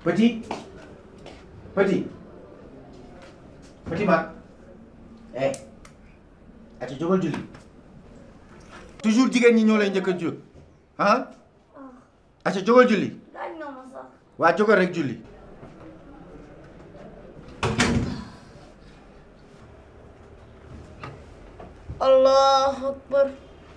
Petit Petit Petit Mat eh ati jógal julli toujours jigéen ñi ñoo lay njëkk a jóg ah ati jógal julli laaj nga ma sax. waa jógal rek julli allahu akbar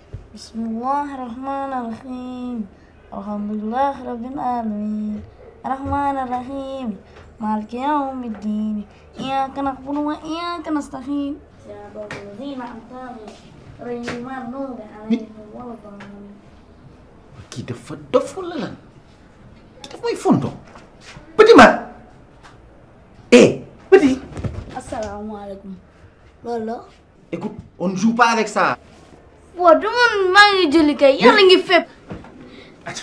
bismillahirrahmanirrahim alhamdulillah rabbil alamin arrahmanirrahim maliki yawmiddin iyyaka na'budu wa iyyaka nasta'in siratal ladzina an'amta alaihim ghayril maghdubi alaihim waladdallin kii dafa dof wala lan kii daf may fonto Petit Mat eh Petit asalaamaaleykum loolu la écoute on ne joue pas avec ça waaw du man maa ngi julli kay yàlla ngi fépp ati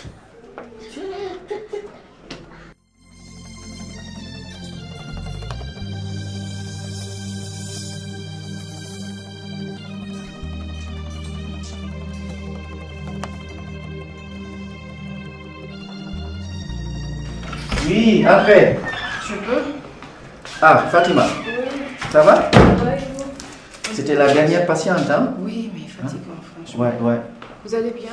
Oui, après. Je peux Ah, Fatima. Ça va C'était la dernière patiente, hein Oui, mais fatigant, franchement. Ouais, ouais. Vous allez bien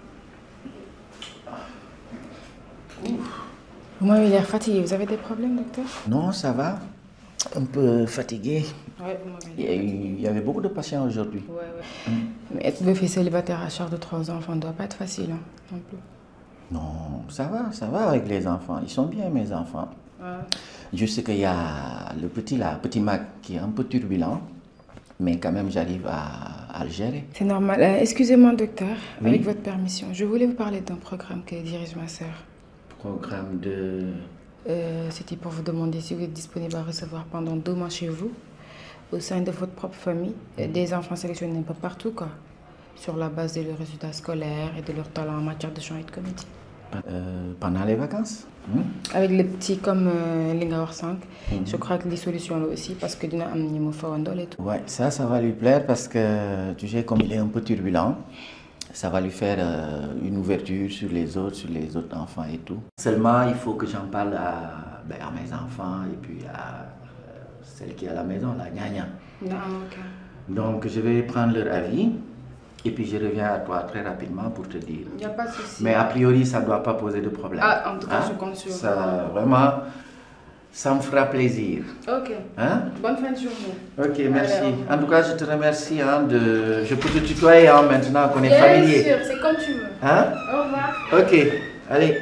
Vous m'avez l'air fatigué. Vous avez des problèmes, docteur Non, ça va. Un peu fatigué. Ouais, vous m'avez Il y, a eu- il y avait beaucoup de patients aujourd'hui. Ouais, ouais. Mais être deux filles célibataires à charge de trois enfants ne doit pas être facile, hein, non plus. Non, ça va, ça va avec les enfants. Ils sont bien, mes enfants. Je sais qu'il y a le petit là, petit Mac, qui est un peu turbulent, mais quand même, j'arrive à, à le gérer. C'est normal. Euh, Excusez-moi, docteur, Oui. avec votre permission, je voulais vous parler d'un programme que dirige ma sœur. Programme de. Euh, C'était pour vous demander si vous êtes disponible à recevoir pendant deux mois chez vous, au sein de votre propre famille, euh, des enfants sélectionnés un peu partout, quoi, sur la base de leurs résultats scolaires et de leur talent en matière de chant et de comédie. euh, pendant les vacances. hein? Avec les petits comme euh, Lingawar 5, je crois que les solutions là aussi, parce que dina am ñi mu fawandol et tout. Ouais, ça, ça va lui plaire parce que, tu sais, comme il est un peu turbulent, ça va lui faire euh, une ouverture sur les autres, sur les autres enfants et tout. Seulement, il faut que j'en parle à, ben, à mes enfants et puis à euh, celle qui est à la maison, la gnagna. Non, ok. Donc, je vais prendre leur avis et puis je reviens à toi très rapidement pour te dire. Il n'y a pas de souci. Mais a priori, ça ne doit pas poser de problème. Ah, en tout cas, Hein? je compte sur Ça, vous. vraiment, ça me fera plaisir. Ok. Hein? Bonne fin de journée. Ok, merci. Allez, au revoir. en tout cas, je te remercie. Hein, de... Je peux te tutoyer hein, maintenant qu'on est familier. Bien sûr, c'est comme tu veux. Hein? Au revoir. Ok, allez.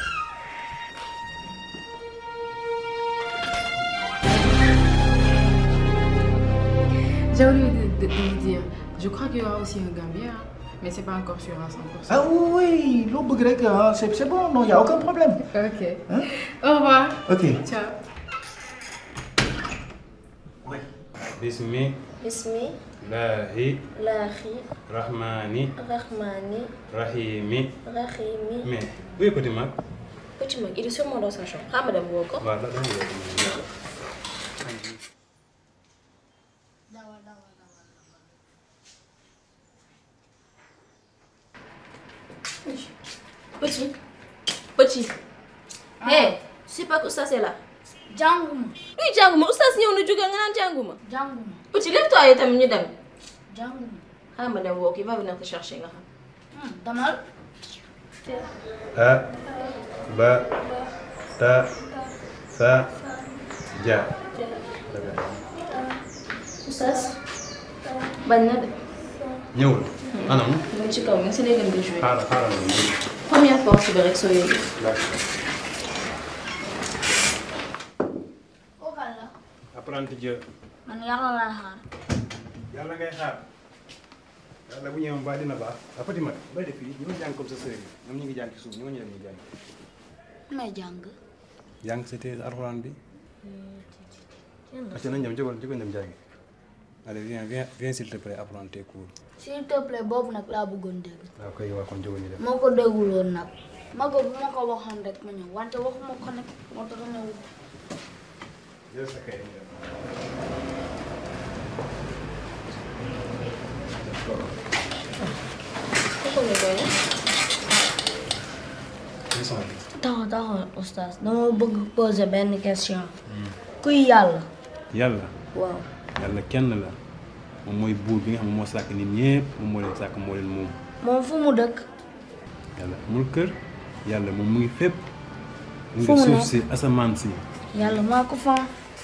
J'ai oublié de, de- de vous dire, je crois qu'il y aura aussi un Gambien, hein, mais c'est pas encore sûr à 100%. Ah oui, oui, l'eau grec, hein, c'est c'est bon, non, il n'y a aucun problème. Ok. Hein? Au revoir. Ok. Ciao. bismi bismi laahi laahi rahmani rahmani rahimi rahimi mais où est petit mag petit mag il est sûrement dans sa chambre xaaral ma dem woo ko waaw da dama woo petit petit hey tu sais pas que oustaz est là jànguma luy jànguma oustaz ñëw na jóge nga naan jànguma jànguma petit lève-toi yow tamit ñu dem jànguma xaaral ma dem woo ko il va venir te chercher nga xam Hmm, damal a ba ta sa ja oustaz bañ na de ñëwul anam mu ngi ci kaw mi ngi si néegam di jouer xaaral xaaral ma ñëw. première porte bi rek soo yëgee kookal la apprenti Dieu man yàlla laa xaar yàlla ngay xaar yàlla bu ñëwoon ba dina baax a petit mag bay def fii ñoo jàng comme sa sëriñ ñoom ñu ngi jàng ci suuf ñoo ñu dem ñu jàng may jàng jàng c'était alxuraan bi acca nañ dem jógal jógal dem jàngi allez viens viens viens s'il te plaît apprendre tes cours s'il te plaît boobu nag laa bëggoon dégg waaw koy waa kon jógal ñu dem moo ko dégguloon nag ma ko bu ma ko waxoon rek ma ñëw wante waxuma ko nag moo tax ñëw jël sa kay ñu dem kooku ñu doy Une son bi. taxaw taxaw oustaz dama bëgg poser benn question kuy yàlla yàlla waaw yàlla kenn la moom mooy buur bi nga xam ne moo sàkk nit ñëpp moom moo leen sàkk moo leen moom moom fu mu dëkk yàlla amul kër yàlla moom mu ngi fépp mu Fu ngi mu suuf nekk? si asamaan si yàlla maa ko fan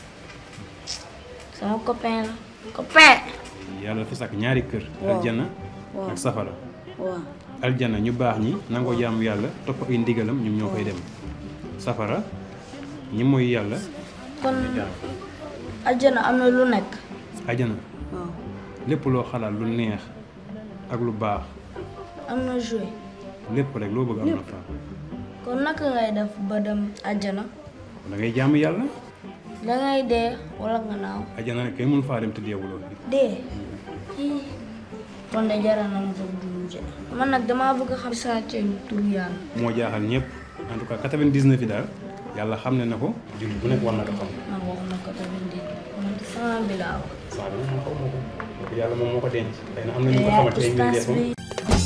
sama copain la copain yàlla dafa sàkk ñaari kër Waaw. aljana Waaw. ak safara waaw aljana ñu baax ñi nangoo jaamu yàlla topp ay ndigalam ñoom ñoo fay dem safara ñi mooy yàlla kon àjjana am na lu nekk aljana waaw lépp loo xalaat lu neex ak lu baax am na joué lépp rek loo bëgg am na fa kon naka ngay def ba dem àjjana da ngay jaamu yàlla dangay dee wala nga naaw aljana nag kenn mënu faa dem te deewuloo dee Ih, kon de jaral na ma ko dund man nag damaa bëgg a xam saa ceeb tur yàlla moo jaaxal ñëpp en tout cas 99 yi daal yàlla xam ne na ko jullit bu nekk war na ko xam man waxuma ko tamit di man sama bi laa wax saa bi moom xaw ma ko donc yàlla moom moo ko denc xëy na am na ñu ko xamante ay mbir oustaz bi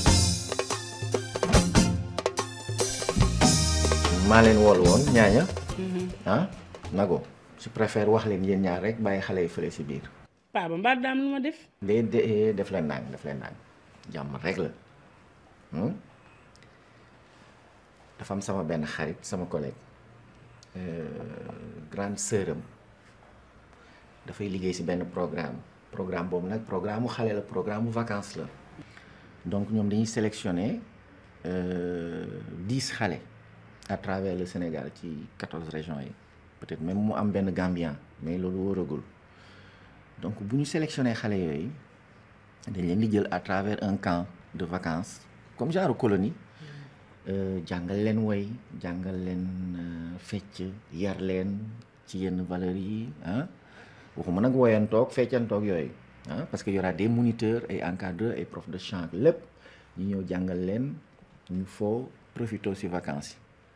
maa leen wool woon ñaaña ah nago je préfère wax leen yéen ñaar rek bàyyi xale yi fële si biir papa mbaa daam lu ma def de de def leen nang def leen nang jàmm rek la hmm? dafa am sama benn xarit sama collègue euh, grande sœur am dafay liggéey si benn programme programme boobu nag programme mu xale la programme mu vacances la donc ñoom dañuy sélectionner dix xale à travers le Sénégal ci quatorze régions yi peut-être même mu am benn Gambien mais loolu wóoragul donc bu ñu sélectionné xale yooyu dañ leen di jël à travers un camp de vacances comme genre colonie euh, jàngal leen woy jàngal leen euh, fecc yar leen ci yenn valeurs yi ah waxuma nag woyantoog feccantoog yooyu ah parce que y aura des moniteurs ay encadreurs ay profs de chant lépp ñu ñëw jàngal leen ñu foo profité ci vacances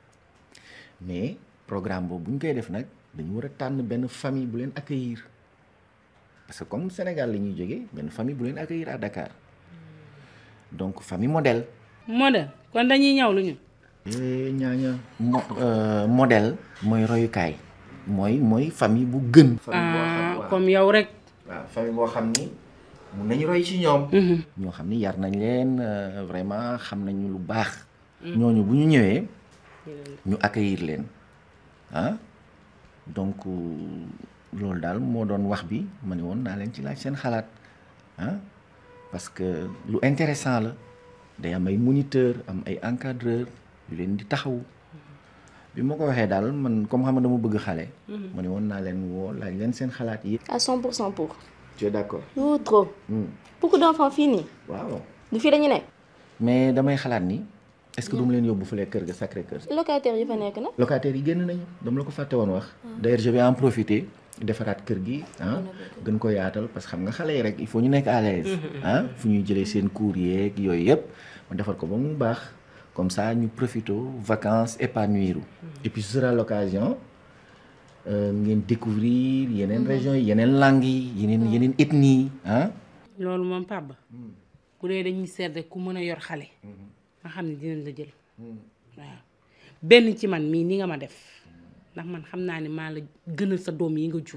yi mais programme boobu bu ñu koy def nag dañu war a tànn benn famille bu leen accueillir parce que comme Sénégal la ñuy jógee benn famille bu leen accueillir à Dakar donc famille modèle modèle kon dañuy ñaw lu ñu Eh, ñaaña mo euh, modèle mooy royukaay mooy mooy famille bu gën. famille boo xam ah waaw comme yow rek waaw famille boo xam ni mun nañu roy ci ñoom. ñoo xam ni yar nañ leen euh, vraiment xam nañu lu baax. ñooñu bu ñu ñëwee ñu accueillir leen ah donc euh, loolu daal moo doon wax bi ma ne woon naa leen ci laaj seen xalaat ah parce que lu intéressant la day am ay moniteur am ay encadreur yu leen di taxaw bi ma ko waxee daal man comme xam nga dama bëgg xale. ma ne woon naa leen woo laaj leen seen xalaat yi. À 100% pour. tu es d'accord. Ou trop. Hmm. Beaucoup d'enfants finis. waaw Du fii dañu nekk. mais damay xalaat ni est-ce que du ma leen yóbbu fële kër ga Sacré Cœur. locataires yi fa nekk nag. locataires yi génn nañu dama la ko fàtte woon wax. d'ailleurs je vais en profiter defaraat kër gi ah gën ko yaatal parce que xam nga xale yi rek il faut ñu nekk à l'aise ah fu ñuy jëlee seen cours yeeg yooyu yëpp ma defar ko ba mu baax comme ça ñu profité vacances épanouir et puis ce sera l'occasion euh, ngeen découvrir yeneen régions yi yeneen langues yi yeneen yeneen ethnies yi ah loolu moom papa bu dee dañuy seet rek ku mën a yor xale nga xam ne dinañ la jël waaw benn ci man mii ni nga ma def ndax man xam naa ne maa la gënal sa doom yi nga jur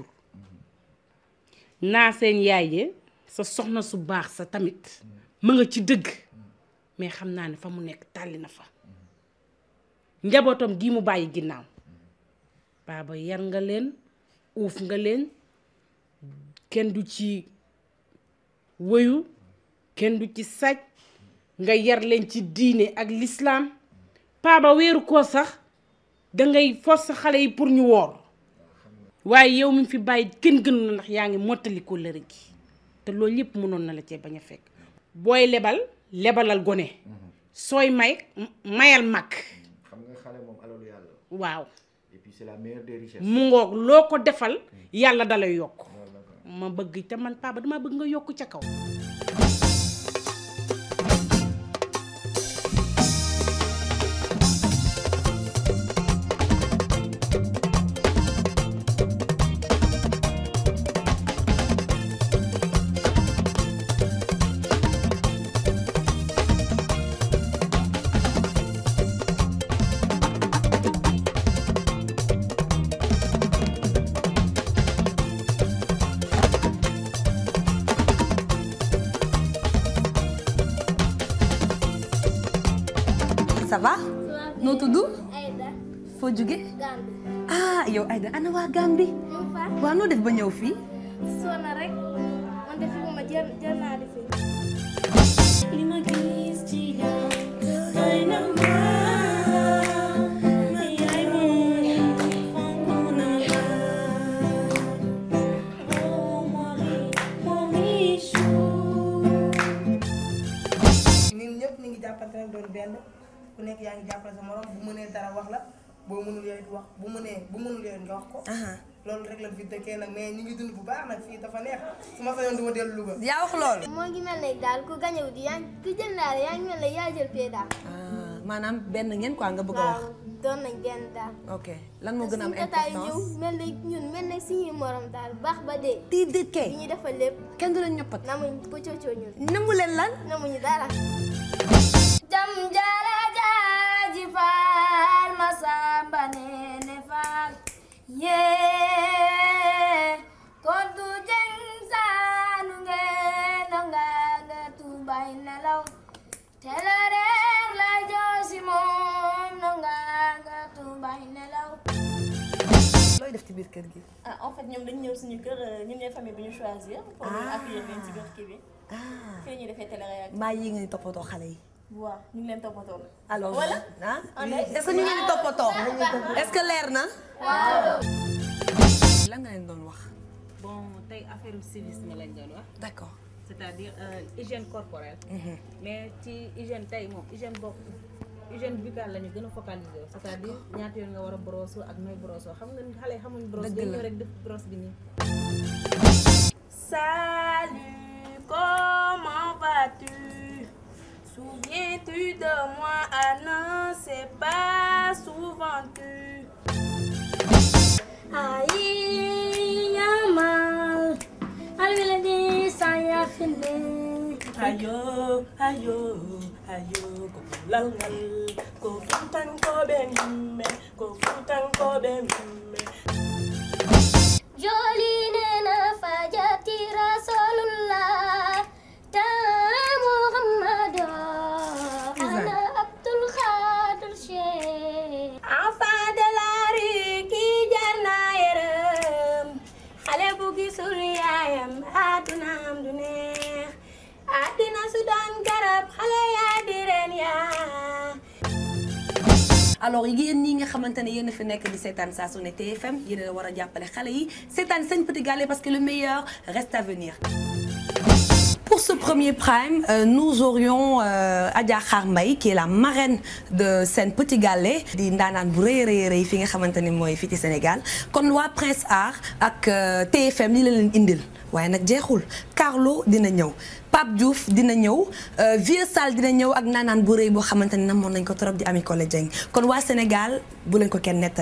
naa seen yaay je sa soxna su baax sa tamit ma nga ci dëgg mais xam naa ne fa mu nekk tàlli na fa njabootam gii mu bàyyi ginnaaw baaba yar nga leen uuf nga leen kenn du ci wëyu kenn du ci sàcc nga yar leen ci diine ak lislaam paaba weeru koo sax dangay force xale yi pour ñu woor waaye yow mi fi bàyyi kenn gënu la ndax yaa ngi mottali ko lëre gi te loolu yépp mënoon na la cee bañ a fekk booy lebal lebalal gone sooy may mayal mag xam nga xale moom alalu yàlla waaw et puis c'est la meilleure des richesses mu ngoog loo ko defal yàlla dalay yokk ma bëgg te man paaba dama bëgg nga yokk ca kaw ça va noo tudd Aïda foo jóge Gambi ah yow Aïda ana waa Gambie ñu fa waa noo def ba ñëw fii sona rek man de fi ma jël jël naa di fi li ma gis ci yow doy na ma ma yaay moom fonk na ma oh mori mori chou ñun ñëpp ñu ngi jàppante nag doon benn ku nekk yaa ngi jàppale sa morom bu mënee dara wax la boo mënul yow it wax bu mënee bu mënul yow it nga wax ko. loolu rek la fi dëkkee nag mais ñu ngi dund bu baax nag fii dafa neex su ma sañoon du ma dellu Louga. yaa wax loolu moo ngi mel ne daal ku gañewu di yaa ngi ku jël daal yaa ngi mel ne yaa jël pee daal ah maanaam benn ngeen quoi nga bëgg a wax waaw doon nañ benn daal ok lan moo gën a am suñu tataay ñëw importance mel ne ñun mel ne suñuy morom daal baax ba dee tii dit kay li ñuy defal lépp kenn du leen ñoppat namuñ pëccëcoo ñun nangu leen lan namuñu dara jam jara jaaji faal ma samba neene faal yee koddu jeng saanu ngeen nga nga tubay nelaw tela reer la joosi moom no nga nga tubay nelaw looy def ci biir kër gi ah en fait ñoom dañu ñëw suñu kër ñun ñooy famille bi ñu choisir. pour ñu accueillir leen ci biir kii bi. ah fii la ñuy defee télé-réaction. mbaa yi ngeen di toppatoo xale yi waaw ñu ngi leen toppatoo. alors Voilà. ah On oui. est- est-ce que ñu ngi leen di toppatoo est-ce que leer na lan nga leen doon wax bon tey affaire civisme lañ doon wax d'accord c'est-à-dire euh, hygiène corporelle mais ci hygiène tey moom hygiène bopp hygiène buccale la ñu gën a focaliser wu c'est-à-dire ñaata yoon nga war a brosse ak nooy brosse xam nga xale yi xamuñ brosse Dëgg dañ la. ñëw rek def brosse bi nii Salut, comment vas-tu Souviens-tu de moi Ah non, c'est pas souvent tu. Ayi yamal alwila di saya fini Ayo, ayo, ayo, ko lalngal, ko futan ko bemme, ko futan ko bemme. Joli nena fajati rasulullah ta Muhammad ana Abdul Khadir Sheikh Enfant de la rue ki jar na yërëm, xale bu gisul yaayam àddunaam du neex, àddina su doon garab xale yaa di reen yaa. alors yéen ñi nga xamante ne yéen a fi nekk di seetaan saa su ne TFM yéen a war a jàppale xale yi seetaan Sen Petit Gallé parce que le meilleur reste à venir. Pour ce premier prime, euh, nous aurions euh, Adja Khar Mbaye qui est la marraine de Sen Petit Gallé di ndaanaan bu rëy a rëy rëy fi nga xamante ne mooy fii ci Sénégal kon waa Prince Art ak euh, TFM li la leen indil waaye nag jeexul Carlo dina ñëw Pape Diouf dina ñëw euh, Vieux Sall dina ñëw ak ndaanaan bu rëy boo xamante ne namoon nañ ko trop di Ami Collé Dieng kon waa Sénégal bu leen ko kenn nettal